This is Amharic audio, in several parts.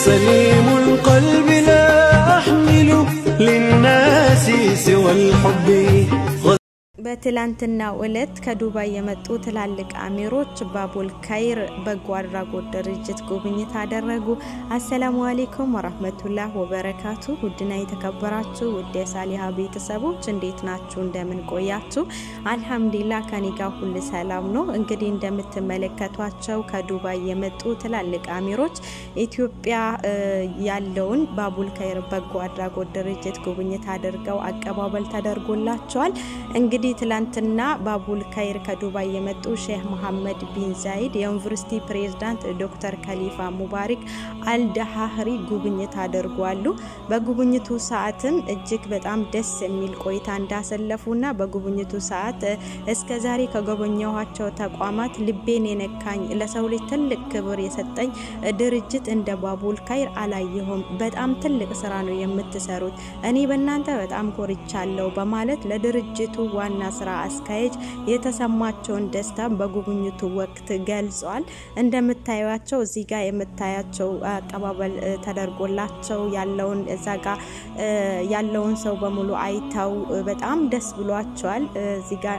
سليم القلب لا أحمل للناس سوى الحب በትላንትናው ዕለት ከዱባይ የመጡ ትላልቅ አሚሮች ባቡል ካይር በጎ አድራጎት ድርጅት ጉብኝት አደረጉ። አሰላሙ አሌይኩም ወራህመቱላህ ወበረካቱ። ውድና የተከበራችሁ ውድ የሳሊሃ ቤተሰቦች እንዴት ናችሁ? እንደምን ቆያችሁ? አልሐምዱሊላ ከኔ ጋር ሁል ሰላም ነው። እንግዲህ እንደምትመለከቷቸው ከዱባይ የመጡ ትላልቅ አሚሮች ኢትዮጵያ ያለውን ባቡል ካይር በጎ አድራጎት ድርጅት ጉብኝት አድርገው አቀባበል ተደርጎላቸዋል። እንግዲህ ትላንትና ባቡል ካይር ከዱባይ የመጡ ሼህ መሐመድ ቢን ዛይድ የዩኒቨርሲቲ ፕሬዝዳንት ዶክተር ከሊፋ ሙባሪክ አልደሃህሪ ጉብኝት አድርጓሉ። በጉብኝቱ ሰዓትም እጅግ በጣም ደስ የሚል ቆይታ እንዳሰለፉና በጉብኝቱ ሰዓት እስከ ዛሬ ከጎበኘኋቸው ተቋማት ልቤን የነካኝ ለሰው ልጅ ትልቅ ክብር የሰጠኝ ድርጅት እንደ ባቡል ካይር አላየሁም። በጣም ትልቅ ስራ ነው የምትሰሩት። እኔ በእናንተ በጣም ኮርቻለሁ በማለት ለድርጅቱ ዋና ስራ አስኪያጅ የተሰማቸውን ደስታ በጉብኝቱ ወቅት ገልጿል። እንደምታዩቸው እዚህ ጋር የምታያቸው አቀባበል ተደርጎላቸው ያለውን እዛ ጋር ያለውን ሰው በሙሉ አይተው በጣም ደስ ብሏቸዋል። እዚህ ጋር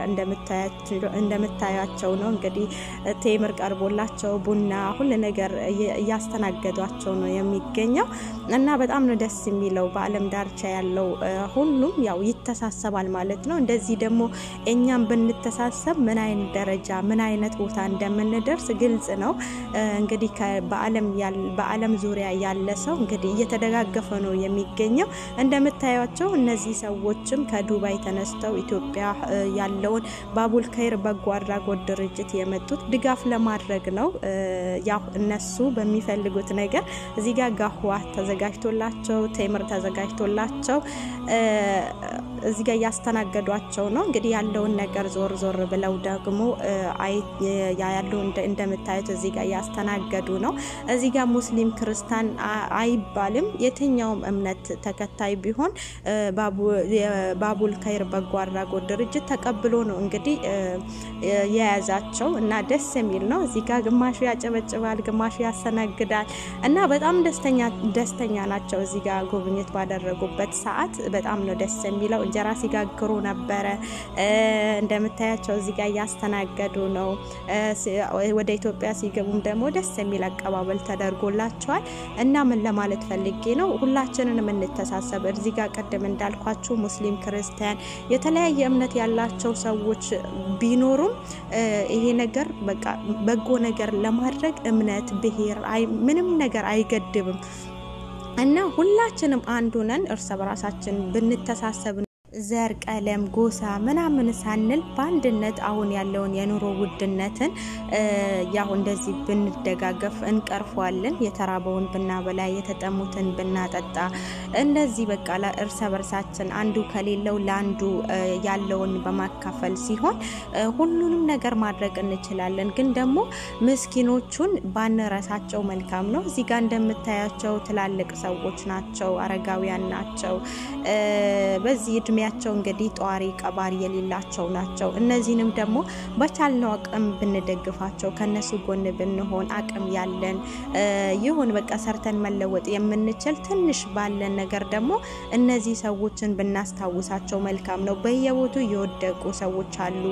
እንደምታያቸው ነው እንግዲህ ቴምር ቀርቦላቸው ቡና፣ ሁሉ ነገር እያስተናገዷቸው ነው የሚገኘው እና በጣም ነው ደስ የሚለው። በዓለም ዳርቻ ያለው ሁሉም ያው ይተሳሰባል ማለት ነው። እንደዚህ ደግሞ እኛም ብንተሳሰብ ምን አይነት ደረጃ ምን አይነት ቦታ እንደምንደርስ ግልጽ ነው። እንግዲህ በዓለም ዙሪያ ያለ ሰው እንግዲህ እየተደጋገፈ ነው የሚገኘው። እንደምታያቸው እነዚህ ሰዎችም ከዱባይ ተነስተው ኢትዮጵያ ያለውን ባቡል ካይር በጎ አድራጎት ድርጅት የመጡት ድጋፍ ለማድረግ ነው። ያው እነሱ በሚፈልጉት ነገር እዚህ ጋር ጋህዋ ተዘጋጅቶላቸው ቴምር ተዘጋጅቶላቸው እዚህ ጋር እያስተናገዷቸው ነው። እንግዲህ ያለውን ነገር ዞር ዞር ብለው ደግሞ ያለው እንደምታዩት እዚህ ጋር እያስተናገዱ ነው። እዚህ ጋር ሙስሊም ክርስቲያን አይባልም። የትኛውም እምነት ተከታይ ቢሆን ባቡል ካይር በጎ አድራጎት ድርጅት ተቀብሎ ነው እንግዲህ የያዛቸው እና ደስ የሚል ነው። እዚህ ጋር ግማሹ ያጨበጭባል፣ ግማሹ ያስተናግዳል እና በጣም ደስተኛ ናቸው። እዚህ ጋር ጉብኝት ባደረጉበት ሰዓት በጣም ነው ደስ የሚለው። እንጀራ ሲጋግሩ ነበረ። እንደምታያቸው እዚህ ጋር እያስተናገዱ ነው። ወደ ኢትዮጵያ ሲገቡም ደግሞ ደስ የሚል አቀባበል ተደርጎላቸዋል እና ምን ለማለት ፈልጌ ነው ሁላችንን የምንተሳሰብ እዚህ ጋር ቅድም እንዳልኳችሁ ሙስሊም፣ ክርስቲያን የተለያየ እምነት ያላቸው ሰዎች ቢኖሩም ይሄ ነገር በቃ በጎ ነገር ለማድረግ እምነት፣ ብሔር ምንም ነገር አይገድብም እና ሁላችንም አንዱ ነን። እርስ በራሳችን ብንተሳሰብ ዘር፣ ቀለም፣ ጎሳ ምናምን ሳንል በአንድነት አሁን ያለውን የኑሮ ውድነትን ያው እንደዚህ ብንደጋገፍ እንቀርፏለን። የተራበውን ብናበላ፣ የተጠሙትን ብናጠጣ፣ እንደዚህ በቃ እርስ በርሳችን አንዱ ከሌለው ለአንዱ ያለውን በማካፈል ሲሆን ሁሉንም ነገር ማድረግ እንችላለን። ግን ደግሞ ምስኪኖቹን ባንረሳቸው መልካም ነው። እዚህ ጋር እንደምታያቸው ትላልቅ ሰዎች ናቸው፣ አረጋውያን ናቸው። በዚህ እድሜ ያቸው እንግዲህ ጧሪ ቀባሪ የሌላቸው ናቸው። እነዚህንም ደግሞ በቻልነው አቅም ብንደግፋቸው ከነሱ ጎን ብንሆን አቅም ያለን ይሁን በቃ ሰርተን መለወጥ የምንችል ትንሽ ባለን ነገር ደግሞ እነዚህ ሰዎችን ብናስታውሳቸው መልካም ነው። በየቦቱ የወደቁ ሰዎች አሉ።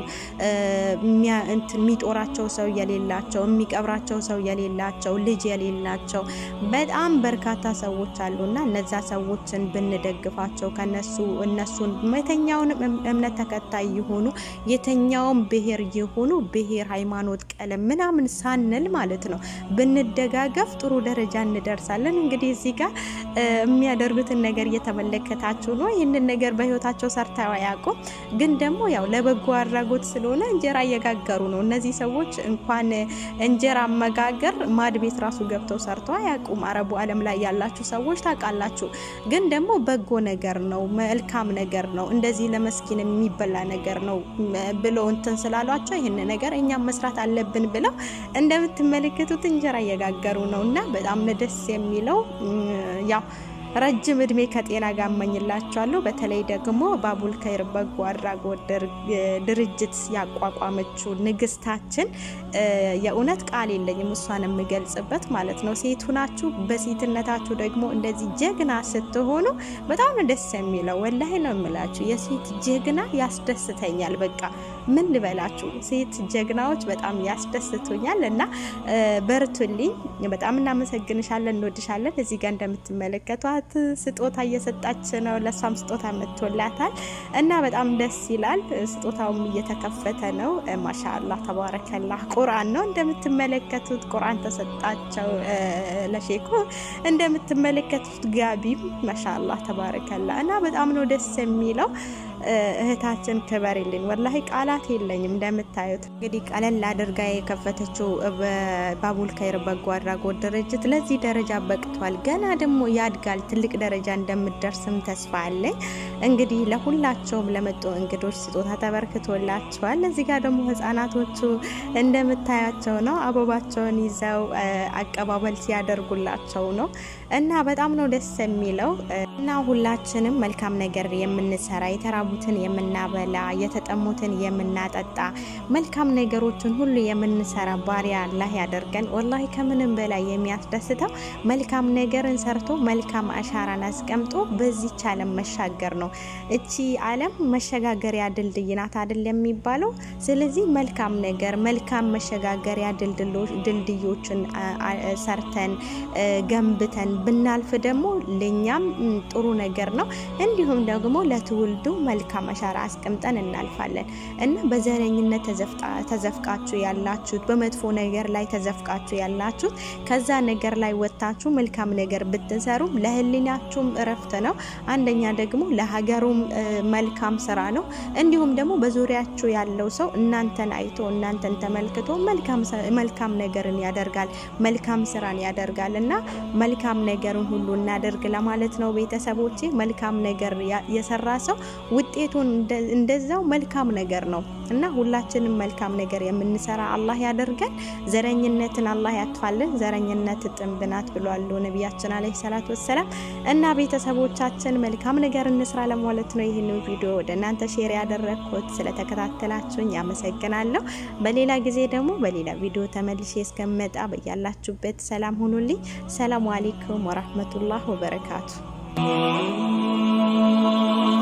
የሚጦራቸው ሰው የሌላቸው፣ የሚቀብራቸው ሰው የሌላቸው፣ ልጅ የሌላቸው በጣም በርካታ ሰዎች አሉ እና እነዛ ሰዎችን ብንደግፋቸው ከነሱ እነሱን የተኛውንም እምነት ተከታይ የሆኑ የተኛውም ብሔር የሆኑ ብሔር፣ ሃይማኖት፣ ቀለም ምናምን ሳንል ማለት ነው ብንደጋገፍ ጥሩ ደረጃ እንደርሳለን። እንግዲህ እዚህ ጋር የሚያደርጉትን ነገር እየተመለከታችሁ ነው። ይህንን ነገር በህይወታቸው ሰርተው አያውቁም፣ ግን ደግሞ ያው ለበጎ አድራጎት ስለሆነ እንጀራ እየጋገሩ ነው። እነዚህ ሰዎች እንኳን እንጀራ መጋገር ማድ ቤት ራሱ ገብተው ሰርተው አያውቁም። አረቡ ዓለም ላይ ያላችሁ ሰዎች ታውቃላችሁ። ግን ደግሞ በጎ ነገር ነው፣ መልካም ነገር ነው፣ እንደዚህ ለመስኪን የሚበላ ነገር ነው ብለው እንትን ስላሏቸው ይህን ነገር እኛም መስራት አለብን ብለው እንደምትመለከቱት እንጀራ እየጋገሩ ነው እና በጣም ደስ የሚለው ያው ረጅም እድሜ ከጤና ጋር እመኝላችኋለሁ። በተለይ ደግሞ ባቡል ከይር በጎ አድራጎት ድርጅት ያቋቋመችው ንግስታችን የእውነት ቃል የለኝም እሷን የምገልጽበት ማለት ነው። ሴት ሁናችሁ በሴትነታችሁ ደግሞ እንደዚህ ጀግና ስትሆኑ በጣም ነው ደስ የሚለው። ወላሂ ነው የምላችሁ የሴት ጀግና ያስደስተኛል። በቃ ምን ልበላችሁ፣ ሴት ጀግናዎች በጣም ያስደስቱኛል እና በርቱልኝ። በጣም እናመሰግንሻለን፣ እንወድሻለን። እዚህ ጋር እንደምትመለከቷት ስጦታ እየሰጣች ነው። ለእሷም ስጦታ መጥቶላታል እና በጣም ደስ ይላል። ስጦታውም እየተከፈተ ነው። ማሻአላህ ተባረከላህ። ቁርአን ነው እንደምትመለከቱት፣ ቁርአን ተሰጣቸው ለሼኩ። እንደምትመለከቱት ጋቢም ማሻአላህ ተባረከላህ እና በጣም ነው ደስ የሚለው። እህታችን ክበሪልን። ወላሂ ቃላት የለኝም። እንደምታዩት እንግዲህ ቀለል አድርጋ የከፈተችው ባቡል ከይር በጎ አድራጎት ድርጅት ለዚህ ደረጃ በቅቷል። ገና ደግሞ ያድጋል። ትልቅ ደረጃ እንደምደርስም ተስፋ አለኝ። እንግዲህ ለሁላቸውም ለመጡ እንግዶች ስጦታ ተበርክቶላቸዋል። እዚህ ጋር ደግሞ ህጻናቶቹ እንደምታያቸው ነው። አበባቸውን ይዘው አቀባበል ሲያደርጉላቸው ነው እና በጣም ነው ደስ የሚለው እና ሁላችንም መልካም ነገር የምንሰራ የተራቡትን የምናበላ የተጠሙትን የምናጠጣ መልካም ነገሮችን ሁሉ የምንሰራ ባሪያ አላህ ያደርገን። ወላሂ ከምንም በላይ የሚያስደስተው መልካም ነገርን ሰርቶ መልካም አሻራን አስቀምጦ በዚች ዓለም መሻገር ነው። እቺ ዓለም መሸጋገሪያ ድልድይ ናት አይደል የሚባለው። ስለዚህ መልካም ነገር መልካም መሸጋገሪያ ድልድዮችን ሰርተን ገንብተን ብናልፍ ደግሞ ለእኛም ጥሩ ነገር ነው። እንዲሁም ደግሞ ለትውልዱ መልካም አሻራ አስቀምጠን እናልፋለን እና በዘረኝነት ተዘፍቃችሁ ያላችሁት፣ በመጥፎ ነገር ላይ ተዘፍቃችሁ ያላችሁት ከዛ ነገር ላይ ወጥታችሁ መልካም ነገር ብትሰሩ ለሕሊናችሁም እረፍት ነው። አንደኛ ደግሞ ለሀገሩም መልካም ስራ ነው። እንዲሁም ደግሞ በዙሪያችሁ ያለው ሰው እናንተን አይቶ እናንተን ተመልክቶ መልካም ነገርን ያደርጋል፣ መልካም ስራን ያደርጋል እና መልካም ነገርን ሁሉ እናደርግ ለማለት ነው። ቤተሰቦቼ መልካም ነገር የሰራ ሰው ውጤቱን እንደዛው መልካም ነገር ነው እና ሁላችንም መልካም ነገር የምንሰራ አላህ ያደርገን። ዘረኝነትን አላህ ያጥፋልን። ዘረኝነት ጥንብ ናት ብሏሉ ነቢያችን አለይሂ ሰላቱ ወሰላም። እና ቤተሰቦቻችን መልካም ነገር እንስራ ለማለት ነው ይህን ቪዲዮ ወደ እናንተ ሼር ያደረግኩት። ስለተከታተላችሁኝ ያመሰግናለሁ። በሌላ ጊዜ ደግሞ በሌላ ቪዲዮ ተመልሼ እስከመጣ በያላችሁበት ሰላም ሁኑልኝ። ሰላሙ አሌይኩም ወራህመቱላህ ወበረካቱ።